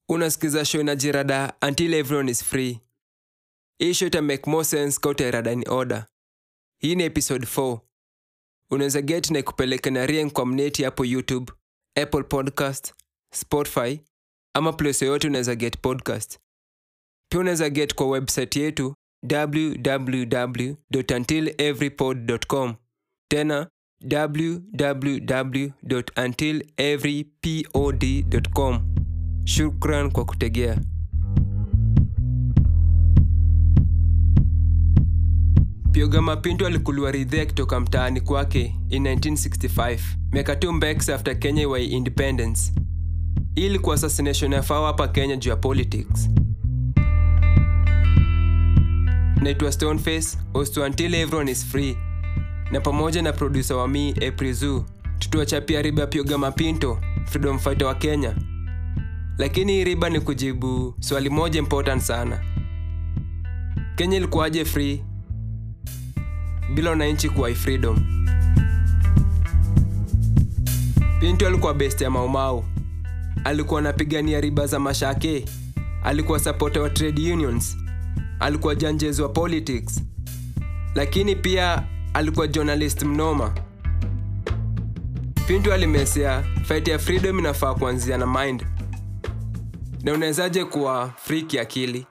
unasikiza show na jirada until everyone is free hii show ita make more sense ka utairada in order hii ni episode 4 unaweza get na ikupeleke na rien kwa mneti hapo youtube apple podcast spotify ama place yoyote unaweza get podcast pia unaweza get kwa website yetu www.untileverypod.com tena www.untileverypod.com shukran kwa kutegea Pioga Mapinto alikuliwa ridhea kutoka mtaani kwake in 1965 miaka tu mbeks after Kenya iwa independence. Hii ilikuwa assassination ya fao hapa Kenya juu ya politics. Naitwa Stoneface, host wa Until Everyone is Free, na pamoja na producer wa mi April Zoo tutuachapia riba ya Pioga Mapinto, freedom fighter wa Kenya. Lakini hii riba ni kujibu swali moja important sana. Kenya ilikuwaje free bila wananchi kuwa freedom. Pinto alikuwa best ya Maumau, alikuwa anapigania riba za mashake, alikuwa supporter wa trade unions, alikuwa janjezi wa politics, lakini pia alikuwa journalist mnoma. Pinto alimesea fight ya freedom inafaa kuanzia na mind, na unawezaje kuwa free kiakili?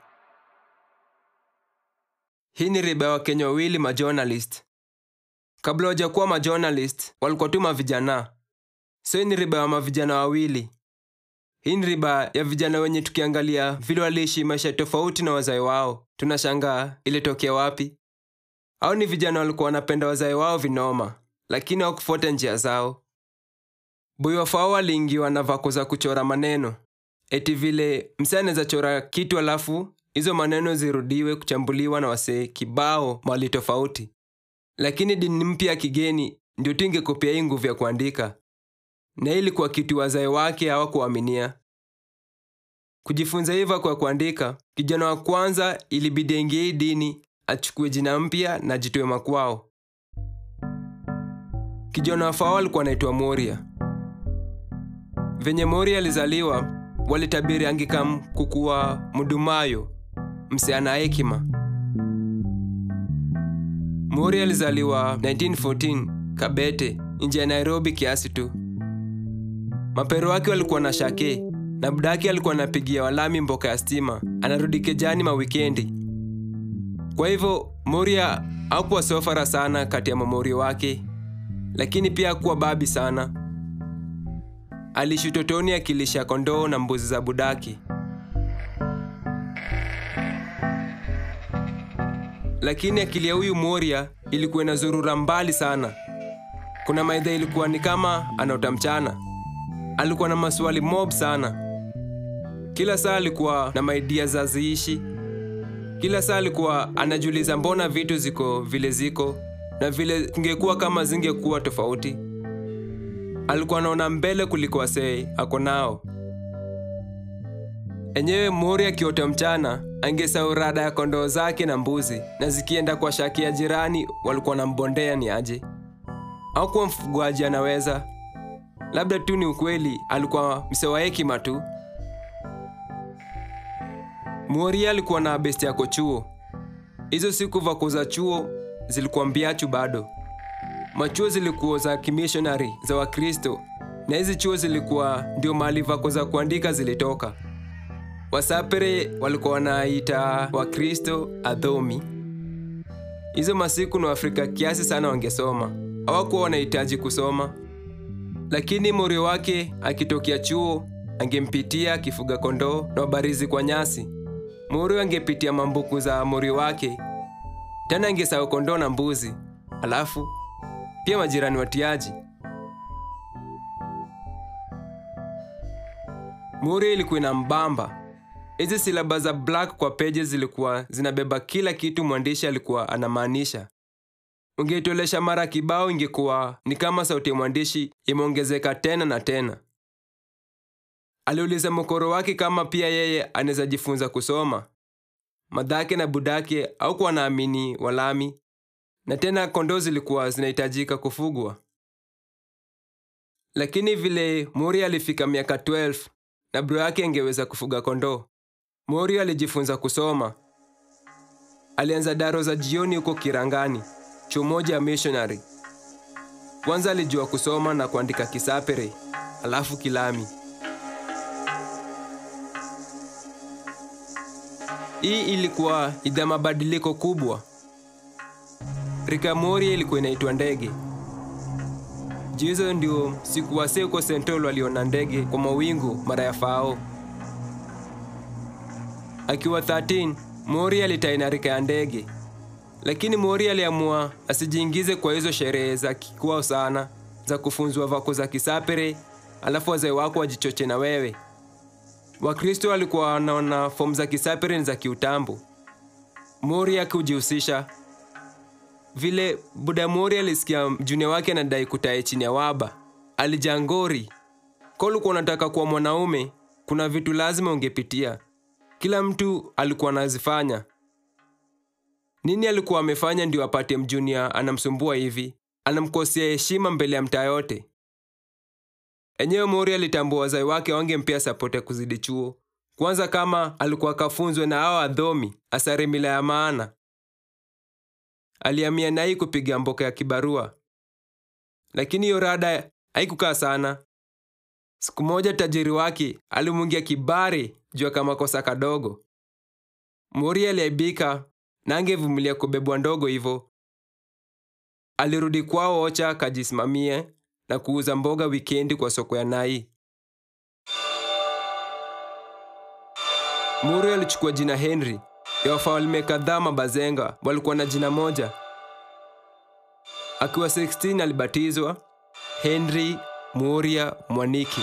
Hii ni riba ya Wakenya wawili majournalist. Kabla wajakuwa majournalist, walikuwa tu mavijana. So hii ni riba ya mavijana wawili. Hii ni riba ya vijana wenye tukiangalia vile waliishi maisha tofauti na wazae wao, tunashangaa ilitokea wapi? Au ni vijana walikuwa wanapenda wazae wao vinoma, lakini hawakufuata njia zao. Boy wafao aliingiwa na vako za kuchora maneno, eti vile msee anaweza chora kitu alafu hizo maneno zirudiwe kuchambuliwa na wasee kibao mali tofauti. Lakini dini mpya ya kigeni ndio tu ingekopia hii nguvu ya kuandika, na hii ilikuwa kitu wazae wake hawakuaminia. Kujifunza hivyo kwa kuandika, kijana wa kwanza ilibidi aingie hii dini, achukue jina mpya na jitoe makwao. Kijana wa Fao alikuwa anaitwa Moria. Venye Moria alizaliwa, walitabiri angikam kukuwa Mudumayo, msichana hekima. Moria alizaliwa 1914 Kabete, nje ya Nairobi kiasi tu. Mapero wake walikuwa na shake na budake alikuwa anapigia walami mboka ya stima, anarudi kejani mawikendi. Kwa hivyo Moria hakuwa sofara sana kati ya mamorio wake, lakini pia hakuwa babi sana. Aliishi utotoni akilisha kondoo na mbuzi za budaki. Lakini akili ya huyu Moria ilikuwa inazurura mbali sana. Kuna maidha ilikuwa ni kama anaota mchana. Alikuwa na maswali mob sana. Kila saa alikuwa na maidia za ziishi. Kila saa alikuwa anajiuliza mbona vitu ziko vile ziko na vile kungekuwa kama zingekuwa tofauti. Alikuwa anaona mbele kuliko wasee ako nao. Enyewe Mori akiota mchana angesahau rada ya kondoo zake na mbuzi, na zikienda kwa shaki ya jirani walikuwa wanambondea ni aje. Au kuwa mfugaji anaweza, labda tu ni ukweli, alikuwa msee wa hekima tu. Mori alikuwa na besti yako chuo. Hizo siku vako za chuo zilikuwa mbiachu bado. Machuo zilikuwa za kimishonari za Wakristo, na hizi chuo zilikuwa ndio mahali vako za kuandika zilitoka. Wasapere walikuwa wanaita Wakristo adhomi. Hizo masiku na Waafrika kiasi sana wangesoma, hawakuwa wanahitaji kusoma. Lakini morio wake akitokea chuo angempitia akifuga kondoo na wabarizi kwa nyasi. Morio angepitia mambuku za morio wake, tena angesahau kondoo na mbuzi, alafu pia majirani watiaji. Morio ilikuwa ina mbamba Hizi silaba za black kwa pages zilikuwa zinabeba kila kitu mwandishi alikuwa anamaanisha. Ungeitolesha mara kibao, ingekuwa ni kama sauti ya mwandishi imeongezeka tena na tena. Aliuliza mkoro wake kama pia yeye anaweza jifunza kusoma. Madhake na budake au kuwa naamini walami, na tena kondoo zilikuwa zinahitajika kufugwa. Lakini vile Muri alifika miaka 12 na bro yake angeweza kufuga kondoo. Morio alijifunza kusoma. Alianza daro za jioni huko Kirangani, chuo moja ya missionary. Kwanza alijua kusoma na kuandika Kisapere, alafu Kilami. Hii ilikuwa idha mabadiliko kubwa. Rika Moria ilikuwa inaitwa ndege. Juu hizo ndio siku wasee huko Sentol waliona ndege kwa mawingu mara ya fao. Akiwa 13, Mori alitaina rika ya ndege, lakini Mori aliamua asijiingize kwa hizo sherehe za kikwao sana za kufunzwa vako za Kisapere, alafu wazee wako wajichoche na wewe. Wakristo walikuwa wanaona fomu za Kisapere ni za kiutambo. Mori akujihusisha vile Buda Mori alisikia mjune wake anadai kutae chini ya waba, alijangori. Kwa ulikuwa unataka kuwa mwanaume, kuna vitu lazima ungepitia. Kila mtu alikuwa anazifanya. Nini alikuwa amefanya ndio apate mjunia anamsumbua hivi, anamkosea heshima mbele ya mtaa yote? Enyewe Mori alitambua wazai wake wangempea sapoti ya kuzidi chuo, kwanza kama alikuwa kafunzwe na hao adhomi asare mila ya maana. Alihamia Nai kupiga mboka ya kibarua, lakini hiyo rada haikukaa sana. Siku moja tajiri wake alimwingia kibari juu ya kamakosa kadogo. Mori aliaibika na angevumilia kubebwa ndogo hivyo. Alirudi kwao Ocha akajisimamie na kuuza mboga wikendi kwa soko ya Nai. Mori alichukua jina Henry ya wafalme kadhaa mabazenga walikuwa na jina moja. Akiwa 16 alibatizwa Henry Moria Mwaniki.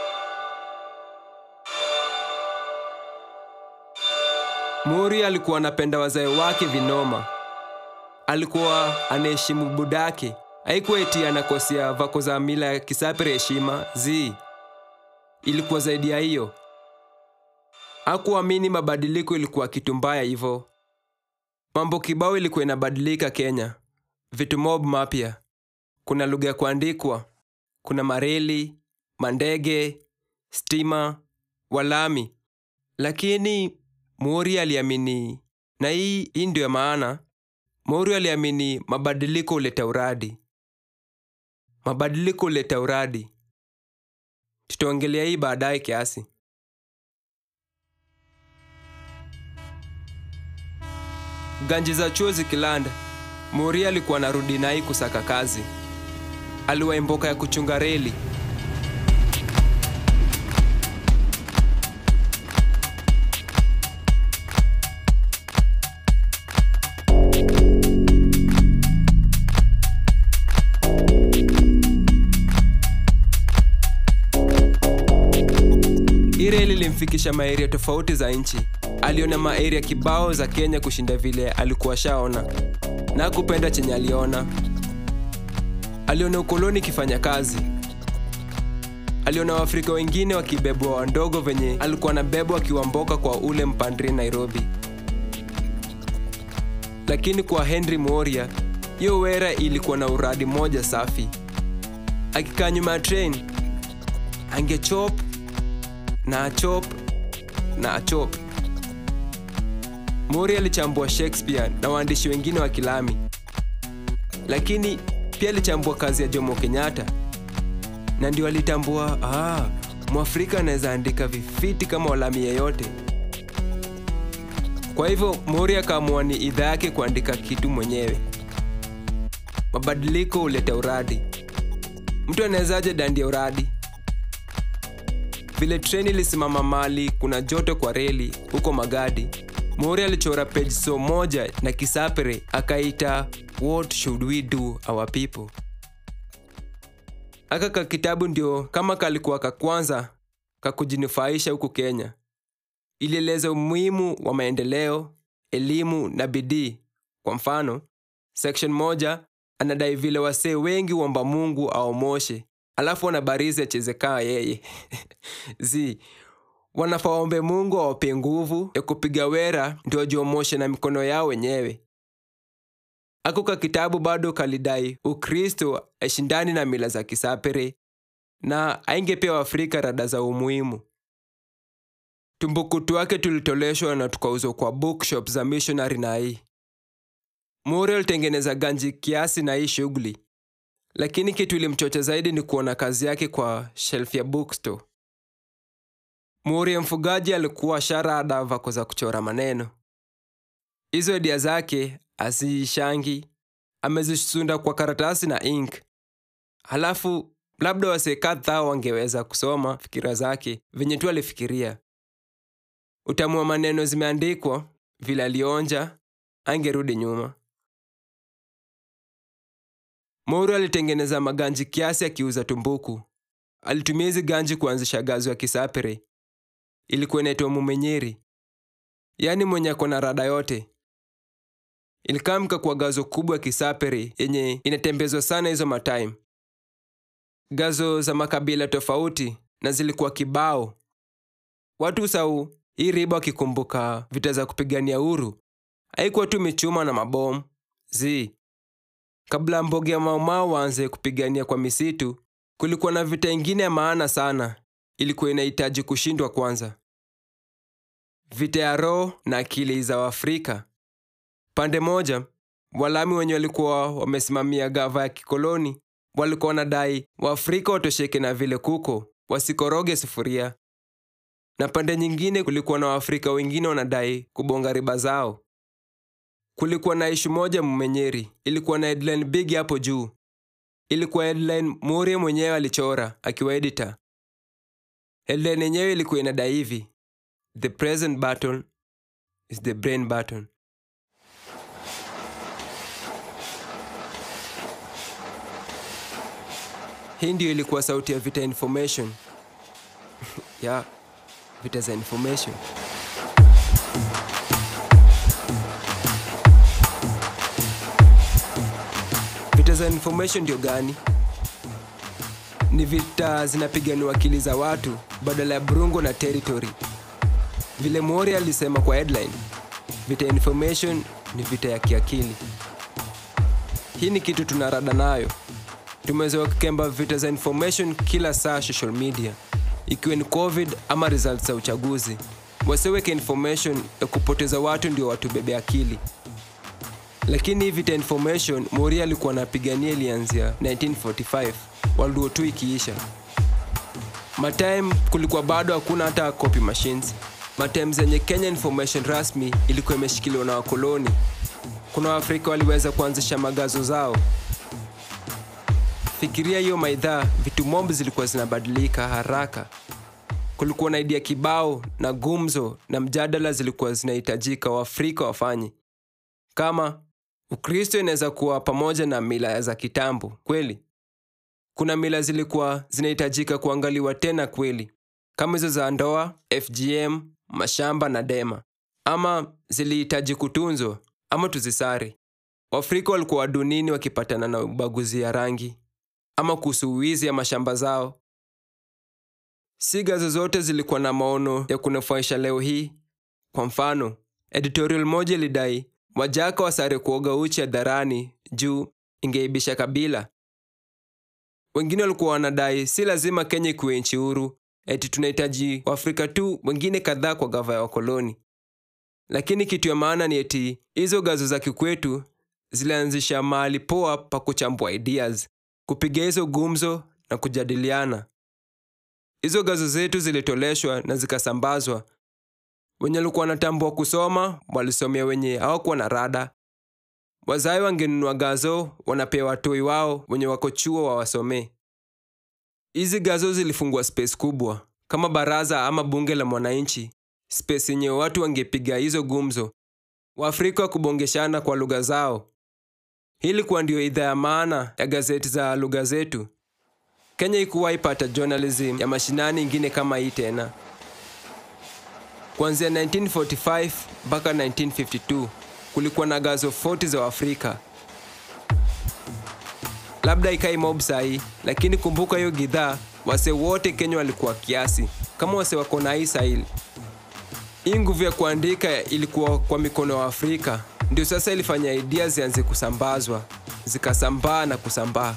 Moria alikuwa anapenda wazee wake vinoma. Alikuwa anaheshimu budake. Haikuwa eti anakosea vako za mila ya Kisapere heshima zi. Ilikuwa zaidi ya hiyo. Hakuamini mabadiliko ilikuwa kitu mbaya hivyo. Mambo kibao ilikuwa inabadilika Kenya, vitu mob mapya. Kuna lugha ya kuandikwa, kuna mareli, mandege, stima, walami. Lakini Mori aliamini, na hii hii ndio ya maana. Mori aliamini mabadiliko huleta uradi. Mabadiliko huleta uradi. Tutaongelea hii baadaye kiasi. Ganji za chuo zikilanda, Mori alikuwa anarudi Nai kusaka kazi. Aliwahi mboka ya kuchunga reli. Hii reli ilimfikisha maeria tofauti za nchi. Aliona maeria kibao za Kenya kushinda vile alikuwa shaona, na hakupenda chenye aliona. Aliona ukoloni ikifanya kazi. Aliona Waafrika wengine wakibebwa wandogo venye alikuwa anabebwa akiwamboka kwa ule mpandri Nairobi. Lakini kwa Henry Moria, hiyo wera ilikuwa na uradi moja safi. Akikaa nyuma ya train, angechop na achop na achop. Mori alichambua Shakespeare na waandishi wengine wa Kilami, lakini pia alichambua kazi ya Jomo Kenyatta, na ndio alitambua ah, Mwafrika anaweza andika vifiti kama Walami yeyote. Kwa hivyo Mori akaamua ni idhaa yake kuandika kitu mwenyewe. Mabadiliko huleta uradi. Mtu anawezaje dandia uradi? Vile treni ilisimama mali kuna joto kwa reli huko Magadi, Mori alichora page so moja na Kisapere akaita What should we do our people. Aka ka kitabu ndio kama kalikuwa ka kwanza kakujinufaisha huku Kenya. Ilieleza umuhimu wa maendeleo, elimu na bidii. Kwa mfano, section moja anadai vile wasee wengi womba Mungu aomoshe alafu wanabarizi acheze kaa yeye zi wanafaa waombe Mungu awape nguvu ya kupiga wera ndio wajiomoshe na mikono yao wenyewe. Ako ka kitabu bado kalidai Ukristo aishindani na mila za Kisapere na aingepewa Afrika rada za umuhimu. tumbukutu wake tulitoleshwa na tukauzwa kwa bookshop za missionary na hii muri alitengeneza ganji kiasi na hii shughuli lakini kitu ilimchocha zaidi ni kuona kazi yake kwa shelf ya bookstore muri mfugaji alikuwa sharada vako za kuchora maneno hizo edia zake asiishangi amezisunda kwa karatasi na ink halafu labda wasee kadhaa wangeweza kusoma fikira zake venye tu alifikiria utamu wa maneno zimeandikwa vile alionja angerudi nyuma Mouro alitengeneza maganji kiasi akiuza tumbuku. Alitumia hizi ganji kuanzisha gazo ya Kisapere. Ilikuwa inaitwa Mumenyeri, yaani mwenye ako na rada yote. Ilikamka kwa gazo kubwa ya Kisapere yenye inatembezwa sana hizo matime. Gazo za makabila tofauti na zilikuwa kibao. Watu sau hii riba wakikumbuka vita za kupigania uhuru, haikuwa tu michuma na mabomu zi Kabla mboge ya Maumau waanze kupigania kwa misitu, kulikuwa na vita ingine ya maana sana, ilikuwa inahitaji kushindwa kwanza. Vita ya roho na akili za Waafrika. Pande moja, Walami wenye walikuwa wamesimamia gava ya kikoloni walikuwa wanadai Waafrika watosheke na vile kuko, wasikoroge sufuria. Na pande nyingine kulikuwa na Waafrika wengine wanadai kubonga riba zao. Kulikuwa na ishu moja Mumenyeri, ilikuwa na headline big hapo juu. Ilikuwa headline Murie mwenyewe alichora akiwa editor. Headline yenyewe ilikuwa inadai hivi: the present battle is the brain battle. Hii ndio ilikuwa sauti ya vita information ya vita za information. Vita za information ndio gani? Ni vita zinapiganiwa akili za watu badala ya burungo na territory. Vile Mori alisema kwa headline, vita ya information ni vita ya kiakili. Hii ni kitu tunarada nayo. Tumezoea kukemba vita za information kila saa social media, ikiwa ni COVID ama results za uchaguzi. Wasiweke information ya kupoteza watu ndio watubebe akili lakini hii vita information Mori alikuwa anapigania ilianzia 1945 World War II ikiisha. Matime kulikuwa bado hakuna hata copy machines. Matime zenye Kenya information rasmi ilikuwa imeshikiliwa na wakoloni. Kuna Waafrika waliweza kuanzisha magazo zao. Fikiria hiyo maidhaa, vitu mob zilikuwa zinabadilika haraka. Kulikuwa na idea kibao na gumzo na mjadala zilikuwa zinahitajika Waafrika wafanye kama Ukristo inaweza kuwa pamoja na mila za kitambo kweli. Kuna mila zilikuwa zinahitajika kuangaliwa tena kweli, kama hizo za ndoa, FGM, mashamba na dema, ama zilihitaji kutunzwa ama tuzisare. Waafrika walikuwa wadunini wakipatana na ubaguzi ya rangi ama kuhusu wizi ya mashamba zao. Siga zozote zilikuwa na maono ya kunufaisha leo hii. Kwa mfano, editorial moja ilidai Wajaka wasare kuoga uchi hadharani juu ingeibisha kabila. Wengine walikuwa wanadai si lazima Kenya ikuwe nchi huru, eti tunahitaji Waafrika tu wengine kadhaa kwa gava ya wakoloni. Lakini kitu ya maana ni eti hizo gazo za kikwetu zilianzisha mahali poa pa kuchambua ideas, kupiga hizo gumzo na kujadiliana. Hizo gazo zetu zilitoleshwa na zikasambazwa wenye walikuwa wanatambua kusoma walisomea wenye hawakuwa na rada. Wazai wangenunua gazo, wanapewa watoi wao wenye wako chuo wawasomee. Hizi gazo zilifungua space kubwa kama baraza ama bunge la mwananchi, space yenye watu wangepiga hizo gumzo, Waafrika kubongeshana kwa lugha zao. Hii ilikuwa ndio idhaa ya maana ya gazeti za lugha zetu. Kenya ikuwahi pata journalism ya mashinani ingine kama hii tena. Kuanzia 1945 mpaka 1952 kulikuwa na gazo 40 za Afrika. Labda ikai mob sahi, lakini kumbuka hiyo gidhaa, wase wote Kenya walikuwa kiasi kama wase wako na hii sahili. Hii nguvu ya kuandika ilikuwa kwa mikono wa Afrika, ndio sasa ilifanya idea zianze kusambazwa, zikasambaa na kusambaa.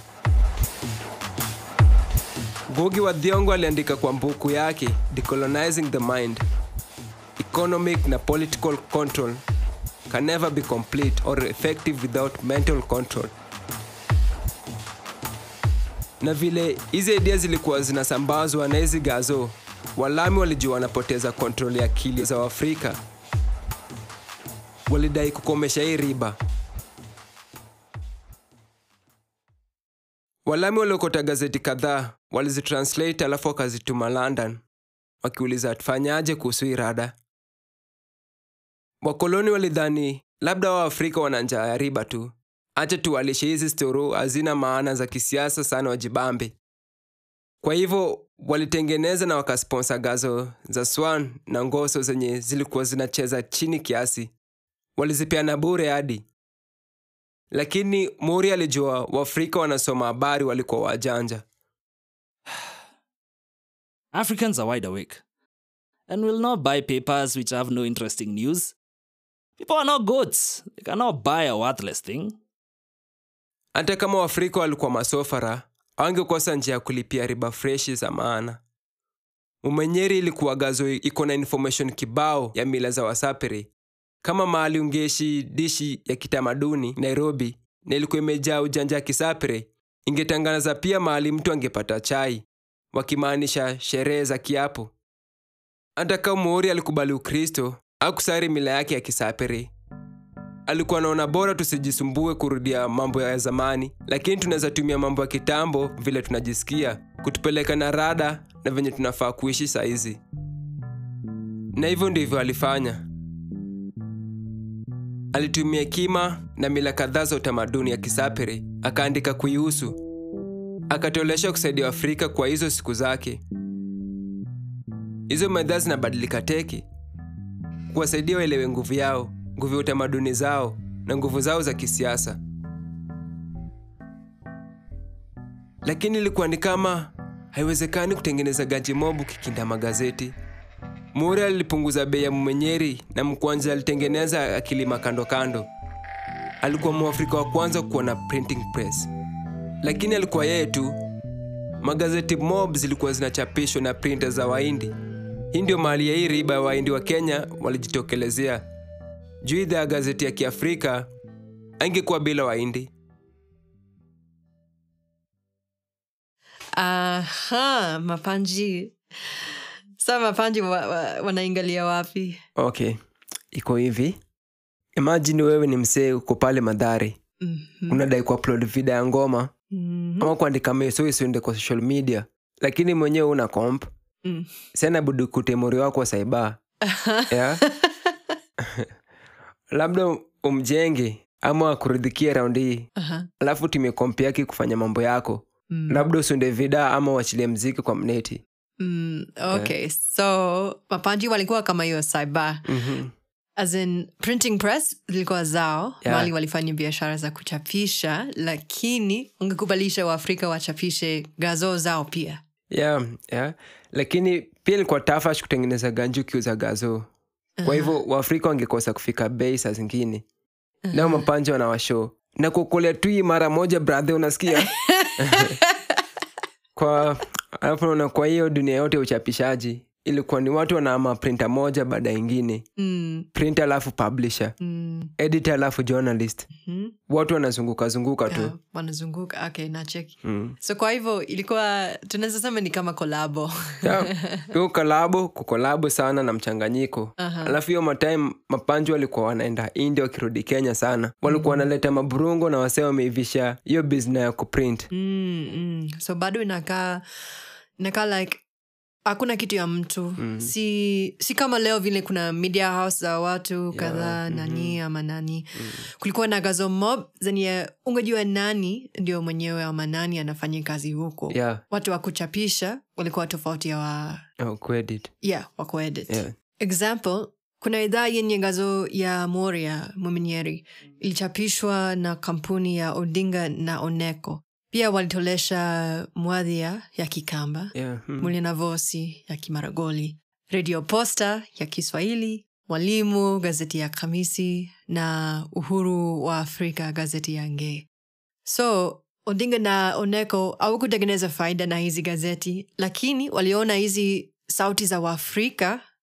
Ngugi wa Thiong'o aliandika kwa mbuku yake Decolonizing the Mind economic na political control can never be complete or effective without mental control na vile hizi idea zilikuwa zinasambazwa na hizi gazo walami walijua wanapoteza kontrol ya akili za waafrika walidai kukomesha hii riba walami waliokota gazeti kadhaa walizitranslate alafu wakazituma london wakiuliza tufanyaje kuhusu hii rada wakoloni walidhani labda waafrika wana njaa ya riba tu acha tuwalishe hizi storo hazina maana za kisiasa sana wajibambe kwa hivyo walitengeneza na wakasponsa gazo za swan na ngoso zenye zilikuwa zinacheza chini kiasi walizipeana bure hadi lakini muri alijua waafrika wanasoma habari walikuwa wajanja Africans are wide awake and will not buy papers which have no interesting news. People are not goats. They cannot buy a worthless thing. hata kama waafrika walikuwa masofara awangekosa njia ya kulipia riba freshi za maana umenyeri ilikuwa gazo iko na information kibao ya mila za wasapiri kama mahali ungeshi dishi ya kitamaduni nairobi na ilikuwa imejaa ujanja ya kisapiri ingetangaza pia mahali mtu angepata chai wakimaanisha sherehe za kiapo hata kama muori alikubali ukristo akusari mila yake ya kisapiri alikuwa anaona bora tusijisumbue kurudia mambo ya zamani lakini tunaweza tumia mambo ya kitambo vile tunajisikia kutupeleka na rada na venye tunafaa kuishi saizi na hivyo ndivyo alifanya alitumia hekima na mila kadhaa za utamaduni ya kisapiri akaandika kuihusu akatolesha kusaidia afrika kwa hizo siku zake hizo medhaa zinabadilika teki kuwasaidia waelewe nguvu yao nguvu ya utamaduni zao na nguvu zao za kisiasa lakini ilikuwa ni kama haiwezekani kutengeneza gaji mobu kikinda magazeti muri alipunguza bei ya mumenyeri na mkwanja alitengeneza akilima kando kando alikuwa mwafrika wa kwanza kuwa na printing press lakini alikuwa yeye tu magazeti mob zilikuwa zinachapishwa na printer za waindi hii ndio mahali ya hii riba ya waindi wa kenya walijitokelezea juu idhaa ya gazeti ya kiafrika angekuwa bila waindi aha mapanji sa mapanji wa, wa, wanaingalia wapi okay iko hivi imajini wewe ni msee uko pale madhari Mhm. unadai kuupload video ya ngoma Mhm. ama kuandika meso isiende kwa social media lakini mwenyewe una comp Mm. sena budi kutemori wako wa saiba yeah? labda umjenge ama akuridhikie raundi hii Aha. alafu tumie komp yake kufanya mambo yako Mm. labda usunde vida ama uachilie mziki kwa mneti Mm, okay so mapanji walikuwa kama hiyo cyber mm-hmm. as in printing press zilikuwa zao Yeah. mali walifanya biashara za kuchapisha lakini ungekubalisha waafrika wachapishe gazo zao pia yeah, yeah. lakini pia ilikuwa tafash kutengeneza ganju ukiuza gazo kwa hivyo waafrika wangekosa kufika bei saa zingine nao mapanja wanawasho na kuokolea tu hii mara moja brathe unasikia kwa alafu naona kwa hiyo dunia yote ya uchapishaji ilikuwa ni watu wanaama printa moja baada ya ingine mm, printer alafu publisher mm, editor alafu journalist mhm. watu wanazunguka zunguka tu Yeah, wanazunguka okay nacheki mm. so kwa hivyo ilikuwa tunaweza sema ni kama kolabo Yeah. hiyo kolabo kukolabo sana na mchanganyiko Aha. alafu hiyo matime mapanju walikuwa wanaenda india wakirudi kenya sana walikuwa wanaleta maburungo na wasee wameivisha hiyo bizna ya kuprint mm, mm. so bado inakaa inakaa like hakuna kitu ya mtu mm. si si kama leo vile kuna media house za watu kadhaa nani ama nani mm. kulikuwa na gazo mob zenye ungejua nani ndio mwenyewe ama nani anafanya kazi huko yeah. watu wa kuchapisha walikuwa tofauti ya wa oh, credit. yeah, wa kuedit Yeah. example kuna idhaa yenye gazo ya moria muminyeri ilichapishwa na kampuni ya odinga na oneko pia walitolesha mwadhia ya kikamba Yeah. Mm. mulinavosi ya kimaragoli redio posta ya kiswahili mwalimu gazeti ya kamisi na uhuru wa afrika gazeti ya nge so odinga na oneko hawakutengeneza faida na hizi gazeti lakini waliona hizi sauti za waafrika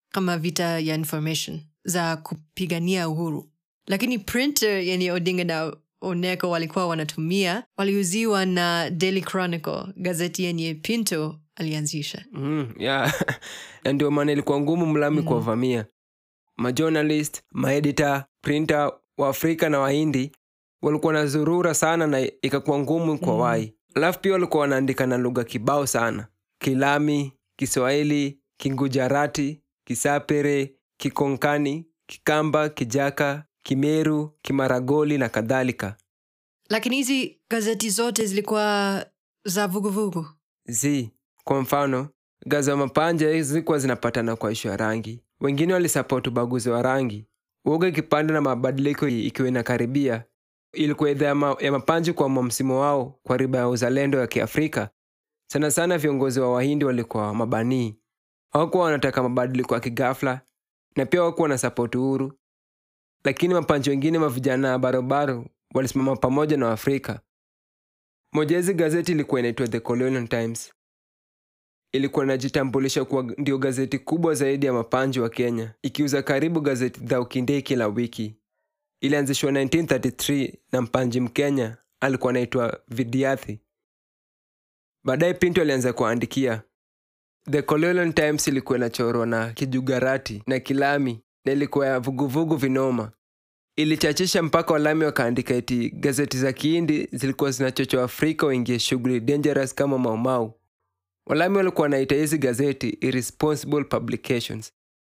kama vita ya information za kupigania uhuru lakini printer yenye odinga na oneko walikuwa wanatumia waliuziwa na daily chronicle gazeti yenye pinto alianzisha mm, yeah. na ndio maana ilikuwa ngumu mlami kuwavamia majournalist maedita printer wa afrika na wahindi walikuwa na zurura sana na ikakuwa ngumu kwa wai alafu pia walikuwa wanaandika na lugha kibao sana kilami kiswahili kingujarati kisapere kikonkani kikamba kijaka kimeru kimaragoli na kadhalika lakini hizi gazeti zote zilikuwa za vuguvugu z kwa mfano gaza wa mapanja zilikuwa zinapatana kwa ishu ya rangi wengine walisapoti ubaguzi wa rangi uoga ikipanda na mabadiliko ikiwa inakaribia ilikuwa idhaa ya, ma, ya mapanji kwa msimu wao kwa riba ya uzalendo ya kiafrika sana sana viongozi wa wahindi walikuwa mabanii hawakuwa wanataka mabadiliko ya kigafla na pia hawakuwa wanasapoti uhuru lakini mapanji wengine mavijana barobaro walisimama pamoja na waafrika moja hizi gazeti ilikuwa inaitwa the colonial times ilikuwa inajitambulisha kuwa ndio gazeti kubwa zaidi ya mapanji wa kenya ikiuza karibu gazeti za ukindei kila wiki ilianzishwa 1933 na mpanji mkenya alikuwa anaitwa vidiathi baadaye pinto alianza kuandikia the colonial times ilikuwa inachorwa na kijugarati na kilami na ilikuwa ya vuguvugu vinoma ilichachisha mpaka walami wakaandika eti gazeti za kiindi zilikuwa zinachocha afrika waingie shughuli dangerous kama maumau walami walikuwa wanaita hizi gazeti irresponsible publications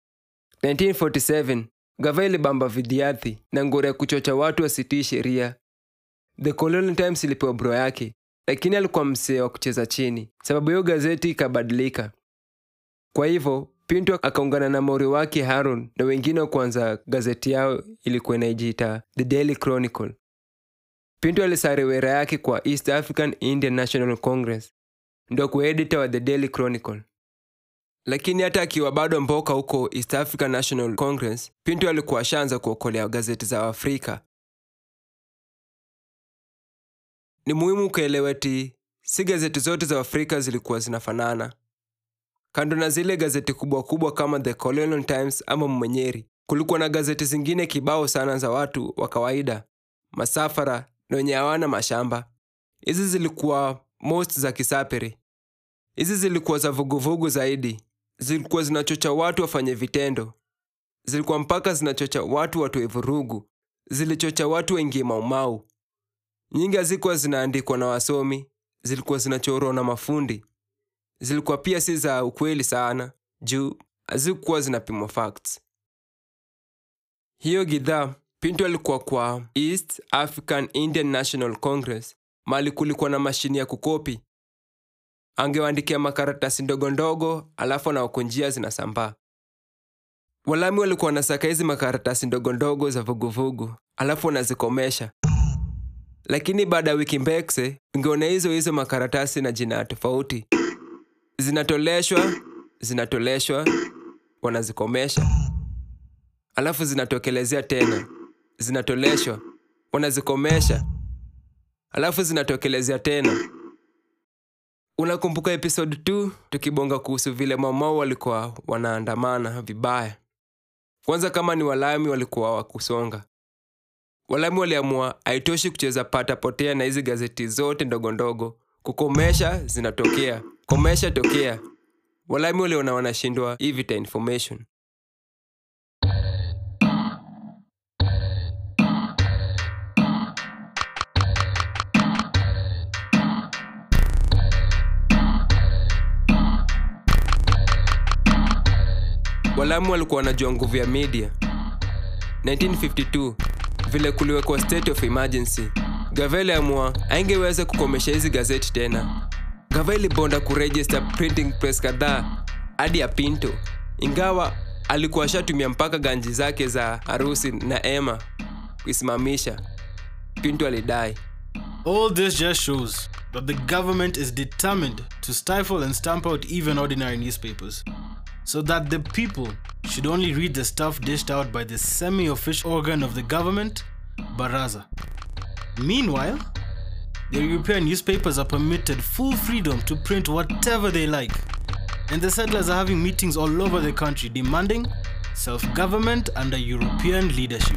1947 gava ilibamba vidiathi na ngori ya kuchocha watu wasitii sheria the colonial times ilipewa bro yake lakini alikuwa msee wa kucheza chini sababu hiyo gazeti ikabadilika kwa hivyo pinto akaungana na mori wake haron na wengine wa kuanza gazeti yao ilikuwa inajiita the daily chronicle pinto alisare wera yake kwa east african indian national congress ndo kuedita wa the daily chronicle lakini hata akiwa bado mboka huko east african national congress pinto alikuwa ashaanza kuokolea gazeti za afrika ni muhimu ukaelewa ti si gazeti zote za afrika zilikuwa zinafanana kando na zile gazeti kubwa kubwa kama the colonial times ama mwenyeri kulikuwa na gazeti zingine kibao sana za watu wa kawaida masafara na wenye hawana mashamba hizi zilikuwa most za kisapere hizi zilikuwa za vuguvugu zaidi zilikuwa zinachocha watu wafanye vitendo zilikuwa mpaka zinachocha watu watoe vurugu zilichocha watu waingie maumau nyingi hazikuwa zinaandikwa na wasomi zilikuwa zinachorwa na mafundi zilikuwa pia si za ukweli sana juu hazikuwa zinapimwa facts hiyo gidhaa pinto alikuwa kwa east african indian national congress mali kulikuwa na mashini ya kukopi angewaandikia makaratasi ndogo ndogo alafu anaoko njia zinasambaa walami walikuwa wanasaka hizi makaratasi ndogo ndogo za vuguvugu alafu wanazikomesha lakini baada ya wiki mbekse ungeona hizo hizo makaratasi na jina tofauti zinatoleshwa zinatoleshwa wanazikomesha alafu zinatokelezea tena zinatoleshwa wanazikomesha alafu zinatokelezea tena unakumbuka episode 2 tukibonga kuhusu vile mamao walikuwa wanaandamana vibaya kwanza kama ni walami walikuwa wakusonga walami waliamua haitoshi kucheza pata potea na hizi gazeti zote ndogo ndogo kukomesha zinatokea komesha tokea walami waliona wanashindwa hii vita information walamu walikuwa wanajua nguvu ya media 1952 vile kuliwekwa state of emergency gava iliamua aingeweza kukomesha hizi gazeti tena gava ilibonda kuregister printing press kadhaa hadi ya pinto ingawa alikuwa ashatumia mpaka ganji zake za harusi na ema kuisimamisha pinto alidai All this just shows that the government is determined to stifle and stamp out even ordinary newspapers, so that the people should only read the stuff dished out by the semi official organ of the government, Baraza. Meanwhile, the European newspapers are permitted full freedom to print whatever they like, and the settlers are having meetings all over the country demanding self government under European leadership.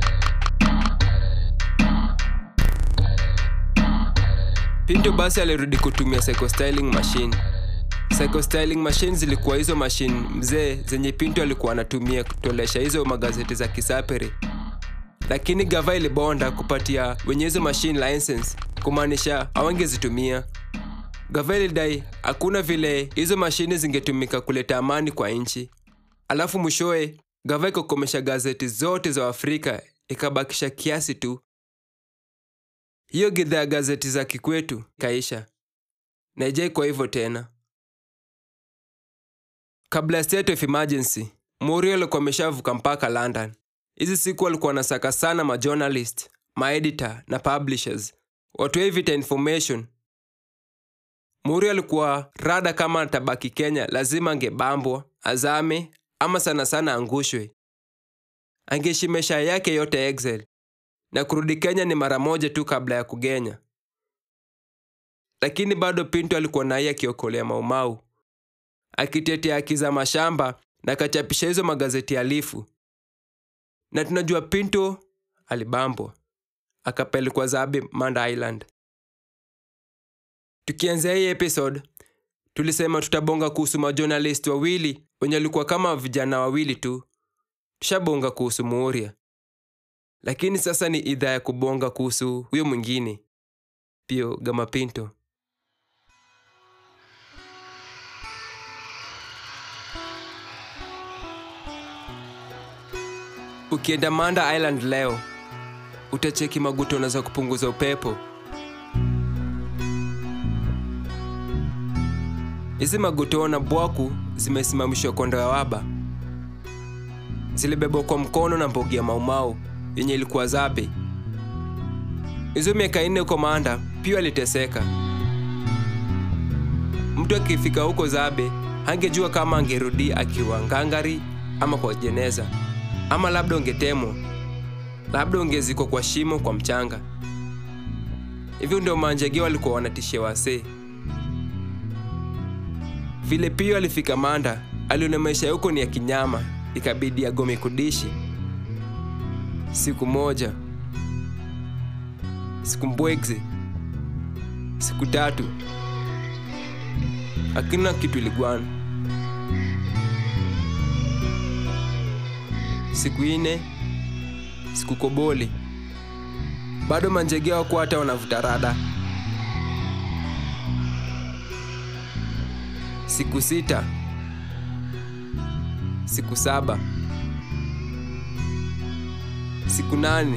Pinto basi alirudi kutumia psychostyling machine. Psychostyling machine zilikuwa hizo machine mzee zenye Pinto alikuwa anatumia kutolesha hizo magazeti za kisaperi, lakini gava ilibonda kupatia wenye hizo machine license, kumaanisha hawangezitumia. Gava ilidai hakuna vile hizo mashine zingetumika kuleta amani kwa nchi. Alafu mwishowe gava ikakomesha gazeti zote za Afrika ikabakisha kiasi tu hiyo gidhaa ya gazeti za kikwetu kaisha na ijai kwa hivyo tena. Kabla ya state of emergency, Muriel alikuwa ameshavuka mpaka London. Hizi siku alikuwa anasaka sana majournalist, maeditor na publishers watoe vita information. Muriel alikuwa rada kama atabaki Kenya, lazima angebambwa, azame ama sana sana angushwe. Angeishi maisha yake yote exile na kurudi Kenya ni mara moja tu kabla ya kugenya. Lakini bado Pinto alikuwa naye akiokolea Maumau, akitetea haki za mashamba na akachapisha hizo magazeti alifu. Na tunajua Pinto alibambwa, akapelekwa Zabe Manda Island. Tukianzia hii episode, tulisema tutabonga kuhusu majournalist wawili wenye walikuwa kama vijana wawili tu. Tushabonga kuhusu Muoria lakini sasa ni idhaa ya kubonga kuhusu huyo mwingine Pio Gama Pinto. Ukienda Manda Island leo utacheki magutona za kupunguza upepo. Hizi magutona bwaku zimesimamishwa kondo ya waba, zilibebwa kwa mkono na mbogi ya Maumau yenye ilikuwa Zabe. Hizo miaka nne huko Manda pia aliteseka. Mtu akifika huko Zabe hangejua kama angerudi akiwa ngangari ama kwa jeneza, ama labda ungetemwa, labda ungezikwa kwa shimo kwa mchanga. Hivyo ndio manjege walikuwa wanatishia wasee. Vile Pio alifika Manda, aliona maisha huko ni ya kinyama, ikabidi agome kudishi siku moja, siku mbwegze, siku tatu, hakuna kitu iligwana. Siku ine, siku koboli, bado manjege wako hata wanavuta rada. Siku sita, siku saba siku nane,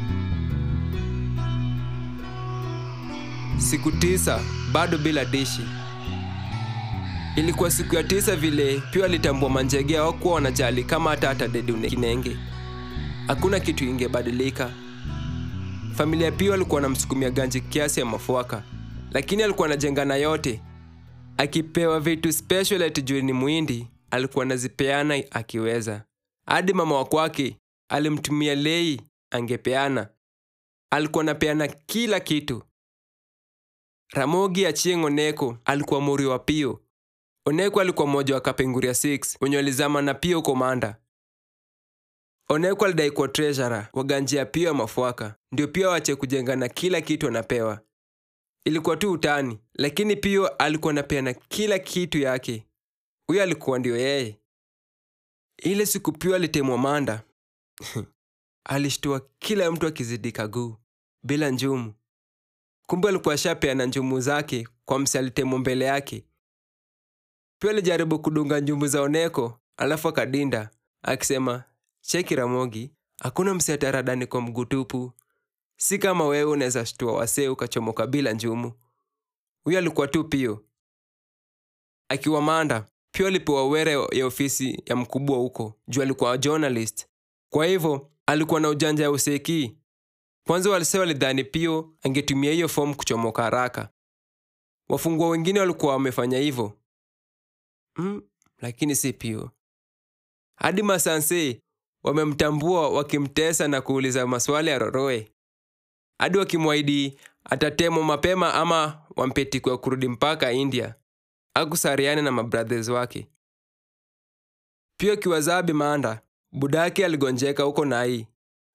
siku tisa, bado bila dishi. Ilikuwa siku ya tisa vile Pio alitambua manjege hawakuwa wanajali kama hata atadedi kinenge, hakuna kitu ingebadilika. Familia Pio alikuwa anamsukumia ganji kiasi ya mafuaka, lakini alikuwa anajenga na yote. Akipewa vitu special ati juu ni muhindi, alikuwa anazipeana akiweza. Hadi mama wa kwake alimtumia lei angepeana. Alikuwa anapeana kila kitu. Ramogi Achieng' Oneko alikuwa muri wa Pio. Oneko alikuwa mmoja wa Kapenguria 6 wenye walizama na Pio komanda. Oneko alidai kuwa treasurer wa ganji ya Pio ya mafuaka, ndio Pio wache kujenga na kila kitu anapewa. Ilikuwa tu utani, lakini Pio alikuwa anapeana kila kitu yake. Huyo alikuwa ndio yeye. Ile siku Pio alitemwa Manda, alishtua kila mtu akizidi kaguu bila njumu. Kumbe alikuwa ashapeana njumu zake kwa msi alitemwa mbele yake. Pia alijaribu kudunga njumu za Oneko, alafu akadinda akisema, cheki Ramogi, hakuna msi ataradani kwa mguu tupu. Si kama wewe unaweza shtua wasee ukachomoka bila njumu. Huyo alikuwa tu Pio. Akiwa Manda, Pio alipewa were ya ofisi ya mkubwa huko juu alikuwa journalist. Kwa hivyo alikuwa na ujanja ya useki. Kwanza walisee walidhani Pio angetumia hiyo fomu kuchomoka haraka. Wafungwa wengine walikuwa wamefanya hivyo mm, lakini si Pio. Hadi masanse wamemtambua wakimtesa na kuuliza maswali ya roroe, hadi wakimwahidi atatemwa mapema ama wampetikwa kurudi mpaka India. akusariane na mabrothers wake pia kiwazabi manda budake aligonjeka huko nai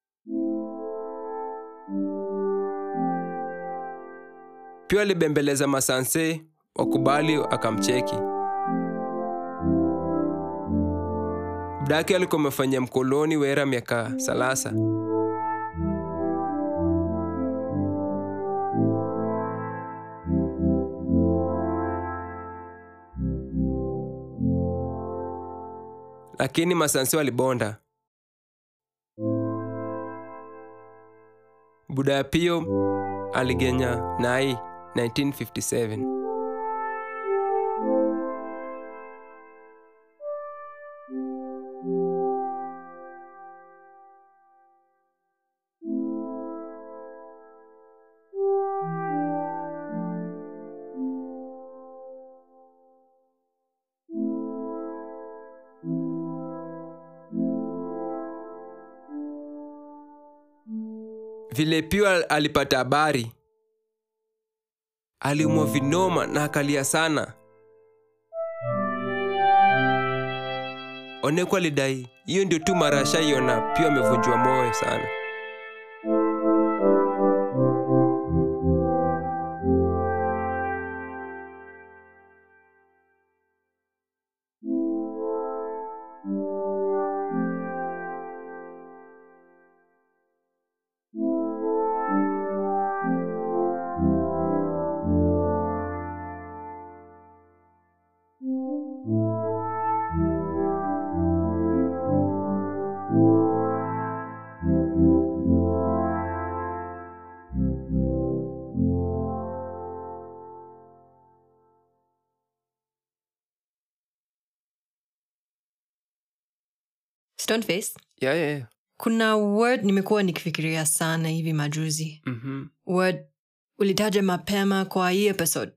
pia alibembeleza masanse wakubali akamcheki budake alikuwa amefanyia mkoloni wera miaka salasa lakini masansi walibonda buda pio aligenya nai 1957 vile pio al- alipata habari aliumwa vinoma na akalia sana oneko alidai hiyo ndio tu mara ashaiona pio amevunjwa moyo sana stoneface yeah, yeah, yeah. kuna word nimekuwa nikifikiria sana hivi majuzi Mm-hmm. word ulitaja mapema kwa hii episode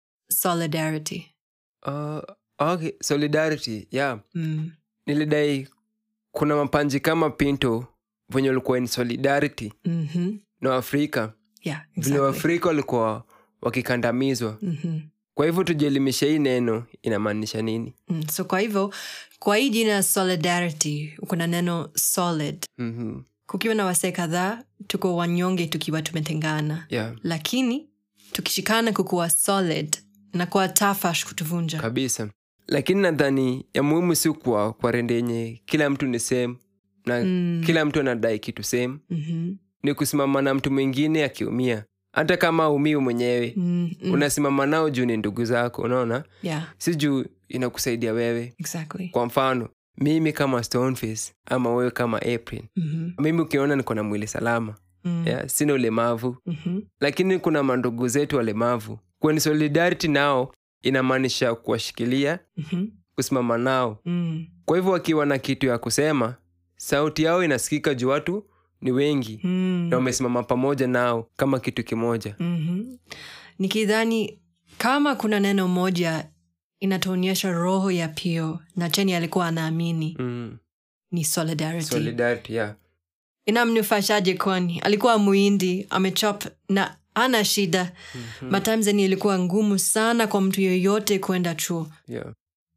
solidarity Uh, okay. solidarity yeah mm. nilidai kuna mapanji kama pinto venye walikuwa in solidarity mm-hmm. na waafrika yeah, vile exactly. waafrika walikuwa wakikandamizwa mm-hmm. kwa hivyo tujielimisha hii neno inamaanisha nini mm. so kwa hivyo kwa hii jina solidarity kuna neno solid mm-hmm. kukiwa na wasee kadhaa tuko wanyonge tukiwa tumetengana yeah lakini tukishikana kukuwa solid na kuwa tafash kutuvunja kabisa lakini nadhani ya muhimu si kwa kwa rende yenye kila mtu ni same na Mm. kila mtu anadai kitu same mm-hmm. ni kusimama na mtu mwingine akiumia hata kama aumiu mwenyewe mm-hmm. unasimama nao juu ni ndugu zako unaona yeah si juu inakusaidia wewe exactly kwa mfano mimi kama stoneface ama wewe kama april mm-hmm. mimi ukiona niko na mwili salama mm yeah, sina ulemavu mm-hmm. lakini kuna mandugu zetu walemavu kweni solidarity nao inamaanisha kuwashikilia mm-hmm. kusimama nao mm kwa hivyo wakiwa na kitu ya kusema sauti yao inasikika juu watu ni wengi mm na wamesimama pamoja nao kama kitu kimoja mm-hmm. nikidhani kama kuna neno moja inatuonyesha roho ya pio na cheni alikuwa anaamini mm. ni solidarity solidarity yeah. inamnufashaje kwani alikuwa muindi amechop na ana shida mm-hmm. matimzeni ilikuwa ngumu sana kwa mtu yoyote kwenda chuo Yeah.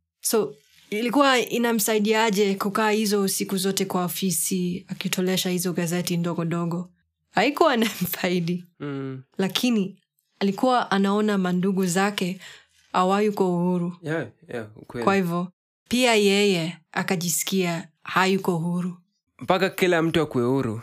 so ilikuwa inamsaidiaje kukaa hizo siku zote kwa ofisi akitolesha hizo gazeti ndogo ndogo haikuwa namfaidi Mm. lakini alikuwa anaona mandugu zake awayuko uhuru Yeah, yeah, ukweli. kwa hivyo pia yeye akajisikia hayuko huru mpaka kila mtu akue huru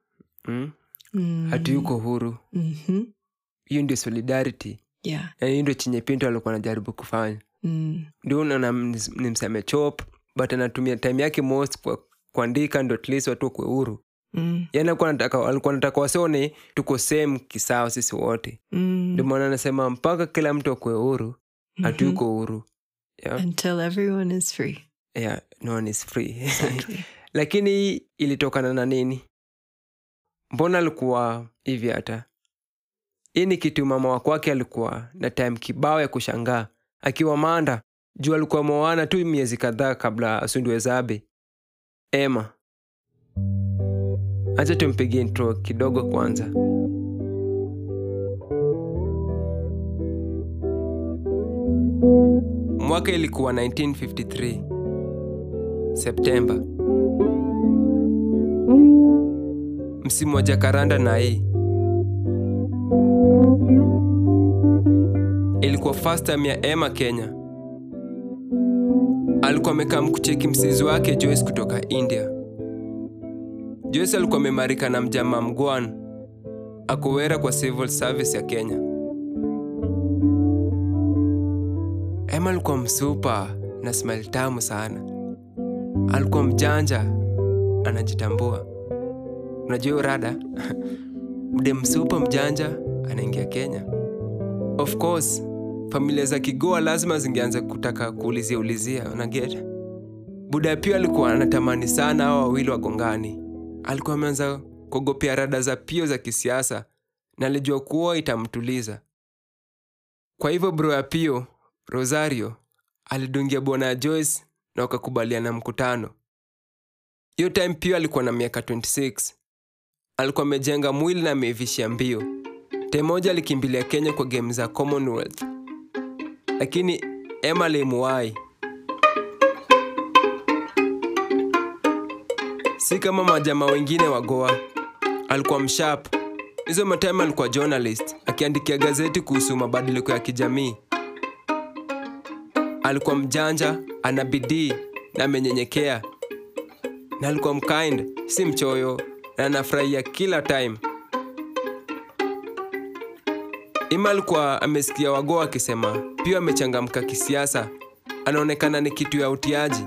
mm? mm. hatuyuko huru mm-hmm. hiyo ndio solidarity yeah. na hiyo ndio chenye pinto alikuwa anajaribu kufanya mm. ndio unaona ms- ni msame chop but anatumia time yake most kwa kuandika ndo at least watu wakue huru Mm. yani alikuwa anataka alikuwa anataka wasione tuko same kisawa sisi wote Mm. ndio maana anasema mpaka kila mtu akue huru hatuyuko huru yeah, until everyone is free yeah, no one is free exactly. lakini hii ilitokana na nini mbona alikuwa hivi hata hii ni kitu mama wa kwake alikuwa na time kibao ya kushangaa akiwa manda juu alikuwa mwawana tu miezi kadhaa kabla asundwe zabe ema acha tumpigie intro kidogo kwanza mwaka ilikuwa 1953 septemba msimu wa jakaranda na hii ilikuwa first time ya emma kenya alikuwa amekaa mkucheki msizi wake joyce kutoka india joyce alikuwa amemarika na mjamaa mgwan akuwera kwa civil service ya kenya emma alikuwa msupa na smile tamu sana alikuwa mjanja anajitambua unajua hiyo rada mde msupa mjanja anaingia kenya of course familia za kigoa lazima zingeanza kutaka kuulizia ulizia unaget buda pia alikuwa anatamani sana hao wawili wagongani alikuwa ameanza kuogopea rada za pio za kisiasa na alijua kuwa itamtuliza kwa hivyo bro ya pio rosario alidungia bwana ya joyce na wakakubaliana mkutano hiyo time pio alikuwa na miaka 26 alikuwa amejenga mwili na ameivishia mbio time moja alikimbilia kenya kwa game za commonwealth lakini emma alimuwai si kama majamaa wengine wa goa alikuwa mshap hizo matime alikuwa journalist akiandikia gazeti kuhusu mabadiliko ya kijamii alikuwa mjanja ana bidii na amenyenyekea na alikuwa mkind si mchoyo na anafurahia kila time ima alikuwa amesikia wagoa akisema pia amechangamka kisiasa anaonekana ni kitu ya utiaji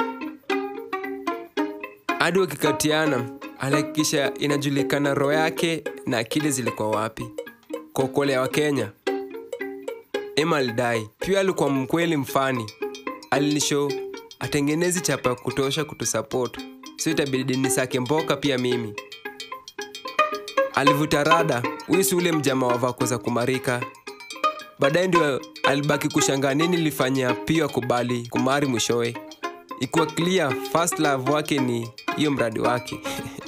hadi wakikatiana alihakikisha inajulikana roho yake na akili zilikuwa wapi kuokolea wa kenya Emma alidai pia alikuwa mkweli mfani alinisho atengenezi chapa ya kutosha kutusupport so itabidi nisake mboka pia mimi alivuta rada huyu si ule mjama wa vako za kumarika baadaye ndio alibaki kushangaa nini lifanyia pia akubali kumari mwishowe ikuwa clear first love wake ni hiyo mradi wake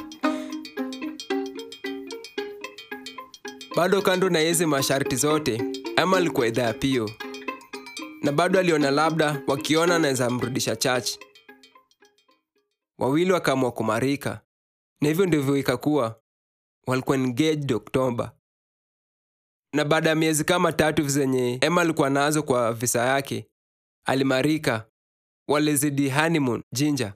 bado kando na hizi masharti zote ama alikuwa idhaa ya pio na bado aliona labda wakiona anaweza mrudisha church wawili wakaamua kumarika na hivyo ndivyo ikakuwa walikuwa engaged oktoba na baada ya miezi kama tatu zenye emma alikuwa nazo kwa visa yake alimarika walizidi honeymoon jinja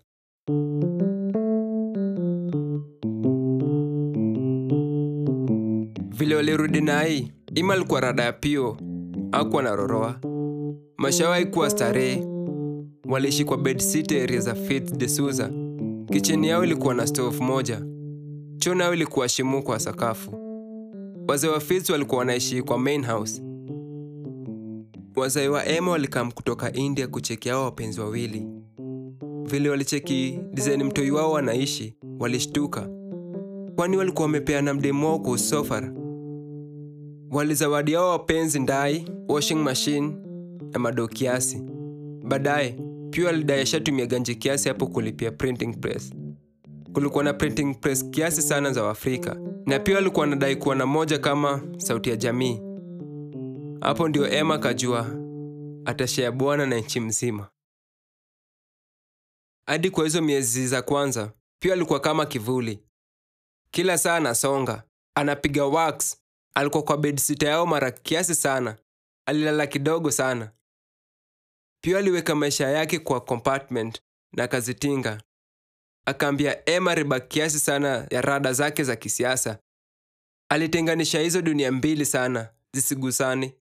vile walirudi nai ima alikuwa rada ya pio akuwa na roroa mashawahi kuwa starehe waliishi kwa bedsit area za Fitz de Souza. Kicheni yao ilikuwa na stove moja, choo nayo ilikuwa shimu kwa sakafu. Wazee wa Fitz walikuwa wanaishi kwa main house. Wazee wa Emma walikam kutoka India kucheki hao wapenzi wawili. Vile walicheki design mtoi wao wanaishi, walishtuka, kwani walikuwa wamepeana mdemo wao kwa usofara. Walizawadi hao wapenzi ndai, washing machine na madoo kiasi. Baadaye pia alidai ashatumia ganje kiasi hapo kulipia printing press. Kulikuwa na printing press kiasi sana za Waafrika, na pia alikuwa anadai kuwa na moja kama sauti ya jamii. Hapo ndio Emma kajua atashea bwana na nchi mzima. Hadi kwa hizo miezi za kwanza, pia alikuwa kama kivuli. Kila saa anasonga, anapiga wax. Alikuwa kwa bedsita yao mara kiasi sana, alilala kidogo sana. Pia aliweka maisha yake kwa compartment na akazitinga. Akaambia Emma riba kiasi sana ya rada zake za kisiasa. Alitenganisha hizo dunia mbili sana, zisigusane.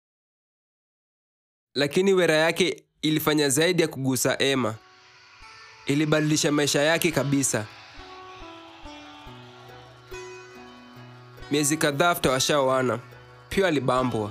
Lakini wera yake ilifanya zaidi ya kugusa Emma. Ilibadilisha maisha yake kabisa. Miezi kadhaa after washaoana, Pio alibambwa.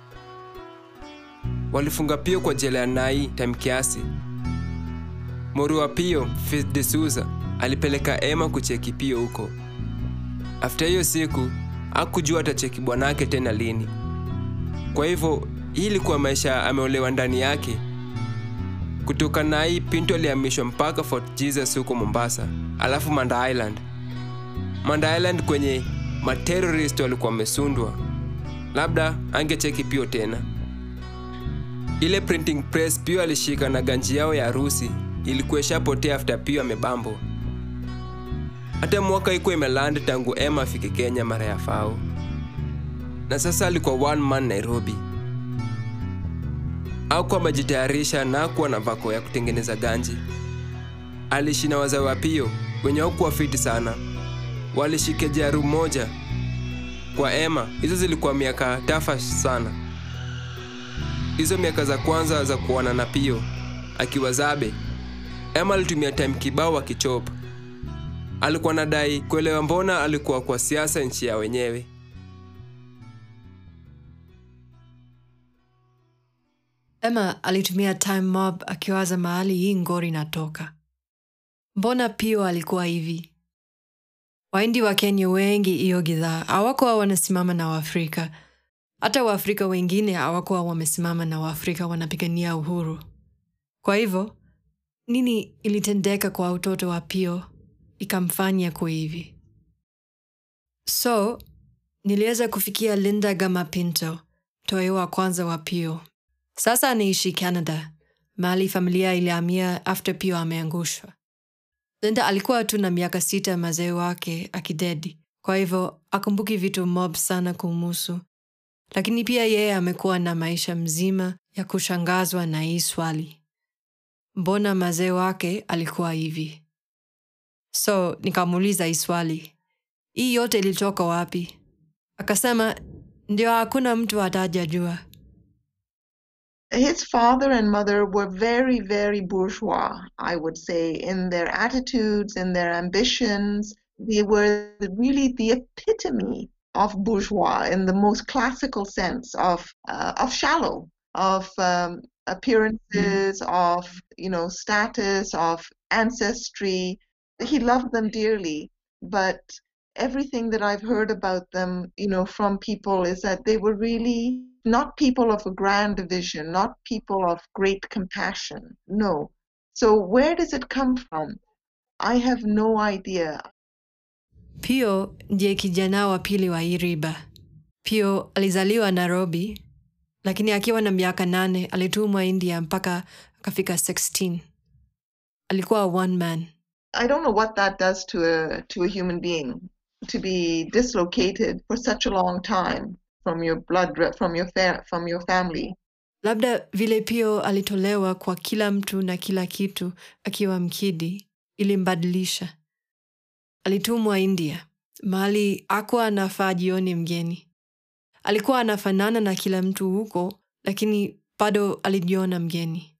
Walifunga Pio kwa jela ya Nai time kiasi. Mori wa Pio, Fitz de Souza, alipeleka Emma kucheki Pio huko. After hiyo siku, hakujua atacheki bwanake tena lini. Kwa hivyo, hii ilikuwa maisha ameolewa ndani yake. Kutoka Nai, Pinto alihamishwa mpaka Fort Jesus huko Mombasa, alafu Manda Island. Manda Island kwenye materorist walikuwa wamesundwa. Labda angecheki Pio tena. ile printing press pio alishika na ganji yao ya harusi ilikuwa ishapotea after pio amebambo hata mwaka ikuwa imeland tangu emma afike kenya mara ya fao na sasa alikuwa one man nairobi akuwa amejitayarisha na akuwa na vako ya kutengeneza ganji aliishi na wazee wa pio wenye hakuwa fiti sana walishike jaru moja kwa Emma hizo zilikuwa miaka tafa sana. Hizo miaka za kwanza za kuona na Pio akiwa Zabe, Emma alitumia time kibao akichop. Alikuwa nadai kuelewa mbona alikuwa kwa siasa nchi ya wenyewe. emma alitumia time mob akiwaza mahali hii ngori inatoka mbona pio alikuwa hivi waindi wa kenya wengi hiyo gidhaa hawakuwa wanasimama na waafrika hata waafrika wengine hawakuwa wamesimama na waafrika wanapigania uhuru kwa hivyo nini ilitendeka kwa utoto wa pio ikamfanya kuwa hivi so niliweza kufikia linda gama pinto mtoyo wa kwanza wa pio sasa anaishi canada mahali familia ilihamia after pio ameangushwa linda alikuwa tu na miaka sita mazee wake akidedi kwa hivyo akumbuki vitu mob sana kumuhusu lakini pia yeye amekuwa na maisha mzima ya kushangazwa na hii swali mbona mazee wake alikuwa hivi so nikamuuliza hii swali hii yote ilitoka wapi akasema ndio hakuna mtu atajajua his father and mother were very, very bourgeois, I would say, in their attitudes, in their ambitions. They were really the epitome of bourgeois in the most classical sense of uh, of shallow, of um, appearances, of you know status, of ancestry. He loved them dearly, but everything that I've heard about them, you know, from people is that they were really not people of a grand vision, not people of great compassion. No. So where does it come from? I have no idea. pio ndiye kijana wa pili wa hii riba pio alizaliwa nairobi lakini akiwa na miaka nane alitumwa india mpaka akafika 16 alikuwa one man I don't know what that does to a to a human being to be dislocated for such a long time from your blood re- from your fa- from your family. labda vile pio alitolewa kwa kila mtu na kila kitu akiwa mkidi ilimbadilisha alitumwa india mahali akuwa anafaa jioni mgeni alikuwa anafanana na kila mtu huko lakini bado alijiona mgeni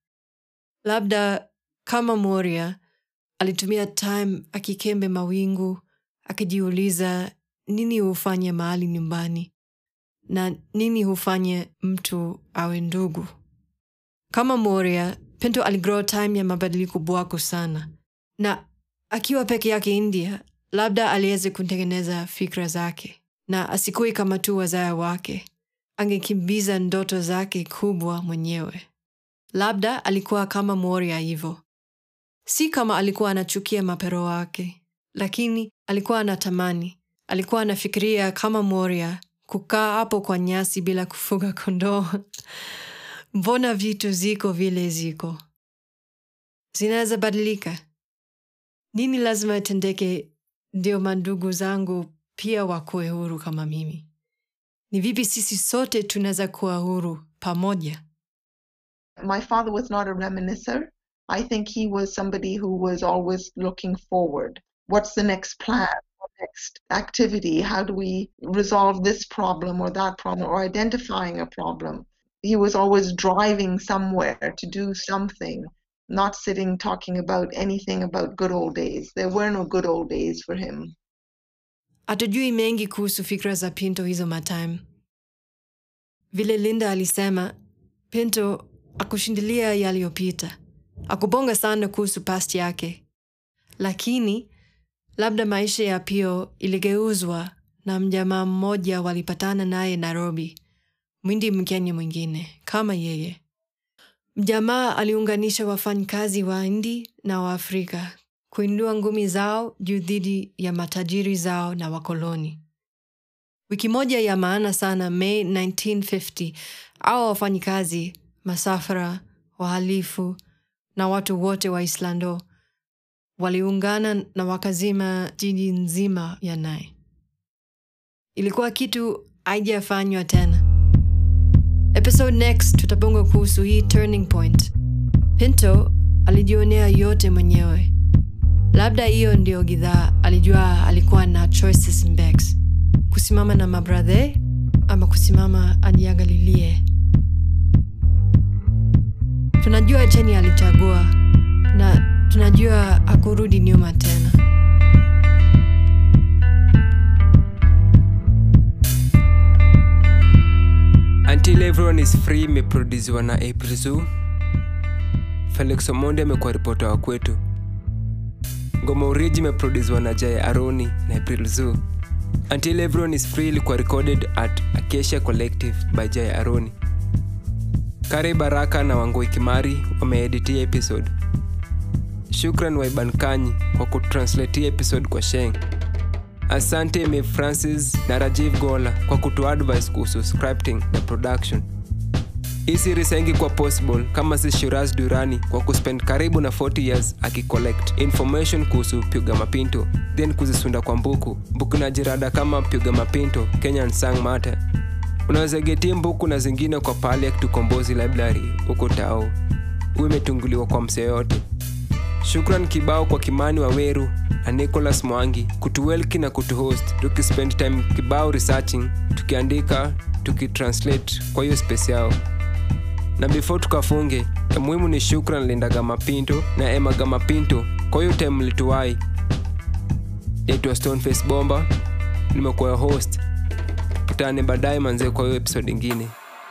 labda kama moria alitumia time akikembe mawingu akijiuliza nini hufanye mahali nyumbani na nini hufanye mtu awe ndugu kama moria pinto aligrow time ya mabadiliko bwako sana na akiwa peke yake india labda aliweze kutengeneza fikra zake na asikui kama tu wazaya wake angekimbiza ndoto zake kubwa mwenyewe labda alikuwa kama moria hivyo si kama alikuwa anachukia mapero wake lakini alikuwa anatamani alikuwa anafikiria kama moria kukaa hapo kwa nyasi bila kufuga kondoo mbona vitu ziko vile ziko zinaweza badilika nini lazima itendeke ndio mandugu zangu pia wakuwe huru kama mimi ni vipi sisi sote tunaweza kuwa huru pamoja My father was not a reminiscer. I think he was somebody who was always looking forward. What's the next plan? What next activity? How do we resolve this problem or that problem or identifying a problem? He was always driving somewhere to do something, not sitting talking about anything about good old days. There were no good old days for him. hatujui mengi kuhusu fikra za pinto hizo matime vile linda alisema pinto akushindilia yaliyopita akubonga sana kuhusu past yake lakini labda maisha ya pio iligeuzwa na mjamaa mmoja walipatana naye nairobi mwindi mkenya mwingine kama yeye mjamaa aliunganisha wafanyikazi wa indi na waafrika kuindua ngumi zao juu dhidi ya matajiri zao na wakoloni wiki moja ya maana sana may 1950 au wafanyikazi masafara wahalifu na watu wote wa islando waliungana na wakazima jiji nzima ya nai ilikuwa kitu haijafanywa tena episode next tutabonga kuhusu hii turning point pinto alijionea yote mwenyewe labda hiyo ndio gidhaa alijua alikuwa na choices mbex kusimama na mabradhe ama kusimama ajiangalilie tunajua cheni alichagua na tunajua hakurudi nyuma tena Until Everyone is Free imeproduziwa na April Zoo. Felix Omondi amekuwa ripota wa kwetu. Ngoma Uriji imeproduziwa na Jaya Aroni na April Zoo. Until Everyone is Free ilikuwa recorded at Acacia Collective by Jaya Aroni. Kare Baraka na Wangoi Kimari wameeditia episode. Shukran Waiban Kanyi kwa kutranslatia episode kwa Sheng. Asante Me Francis na Rajiv Gola kwa kutu advice kuhusu scripting na production. Hii series haingekuwa possible kama si Shiraz Durani kwa kuspend karibu na 40 years akicollect information kuhusu Pyuga Mapinto then kuzisunda kwa mbuku mbuku na jirada kama Pyuga Mapinto Kenyan Sang Mate. Unaweza getie mbuku na zingine kwa pale ya Tukombozi Library huko Tao. Huwa imetunguliwa kwa msee yote. Shukran kibao kwa Kimani Waweru na Nicholas Mwangi kutuwelki na kutuhost, tukispend time kibao researching, tukiandika, tukitranslate kwa hiyo space yao. Na before tukafunge, ya muhimu ni shukran Lindaga Mapinto na Emma Gamapinto kwa hiyo time mlituwai. Naitwa Stoneface Bomba, nimekuwa host. Tutane baadaye manzee kwa hiyo episode ingine.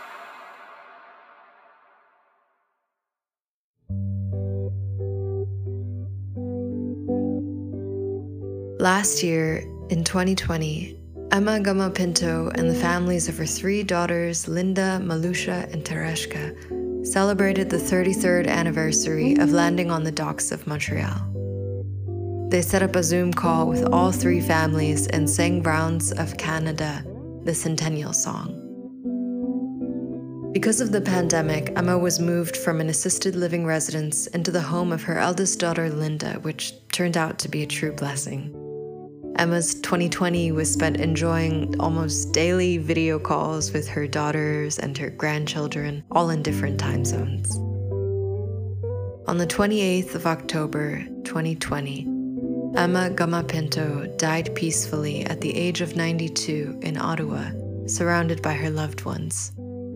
Last year, in 2020, Emma Gama Pinto and the families of her three daughters, Linda, Malusha, and Tereshka, celebrated the 33rd anniversary of landing on the docks of Montreal. They set up a Zoom call with all three families and sang Browns of Canada, the Centennial Song. Because of the pandemic, Emma was moved from an assisted living residence into the home of her eldest daughter, Linda, which turned out to be a true blessing. Emma's 2020 was spent enjoying almost daily video calls with her daughters and her grandchildren, all in different time zones. On the 28th of October 2020, Emma Gamapinto died peacefully at the age of 92 in Ottawa, surrounded by her loved ones.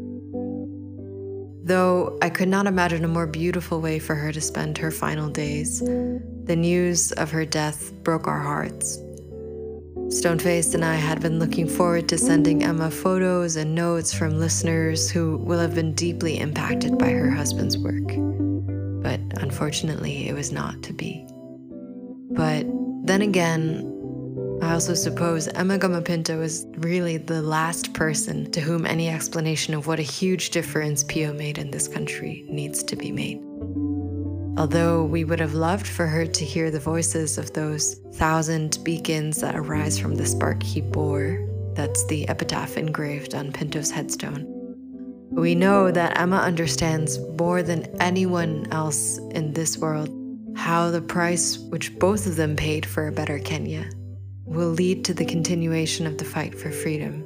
Though I could not imagine a more beautiful way for her to spend her final days, the news of her death broke our hearts. Stoneface and I had been looking forward to sending Emma photos and notes from listeners who will have been deeply impacted by her husband's work. But unfortunately, it was not to be. But then again, I also suppose Emma Gamapinto is really the last person to whom any explanation of what a huge difference Pio made in this country needs to be made. Although we would have loved for her to hear the voices of those thousand beacons that arise from the spark he bore, that's the epitaph engraved on Pinto's headstone. We know that Emma understands more than anyone else in this world how the price which both of them paid for a better Kenya will lead to the continuation of the fight for freedom.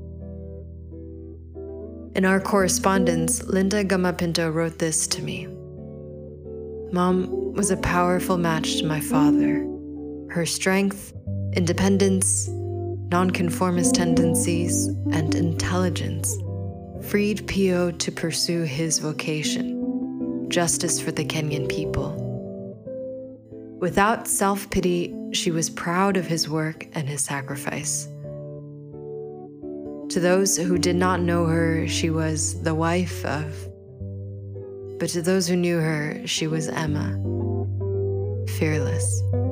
In our correspondence, Linda Gamapinto wrote this to me Mom was a powerful match to my father. Her strength, independence, nonconformist tendencies, and intelligence freed Pio to pursue his vocation justice for the Kenyan people. Without self pity, she was proud of his work and his sacrifice. To those who did not know her, she was the wife of. But to those who knew her, she was Emma, fearless.